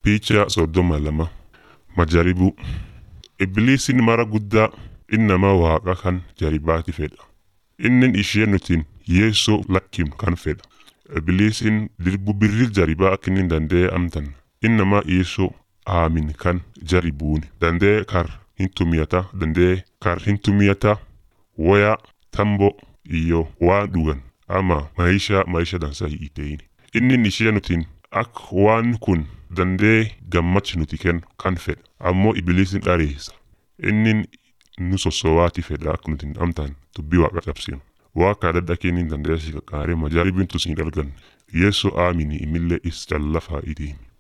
Picha soddoma lama Majaribu Ibliisiin mara guddaa innamaa waaqa kan jaribaati fedha. Innin ishee nutiin yeessoo lakkim kan fedha. Ibliisiin dirbu birrii jaribaa akka inni danda'e amtan innamaa yeessoo aamin kan jaribuuni danda'e kar hin tumiyata danda'e kar hin tumiyata waya tambo iyo waan dhugan ama maisha maisha dansa hin itteeyini. Innin ishee nutiin akka waan kun danda'e gammachi nuti kennu kan fedha ammoo ibliisiin dhareessa. Innin nu sossowaati fedha akka nuti amtaan dubbii waaqa cabsinu. Waaqa adda kennin danda'e si qaqqaaree majaribiin tu siin argan yeessoo aamini imillee is callafaa itiin.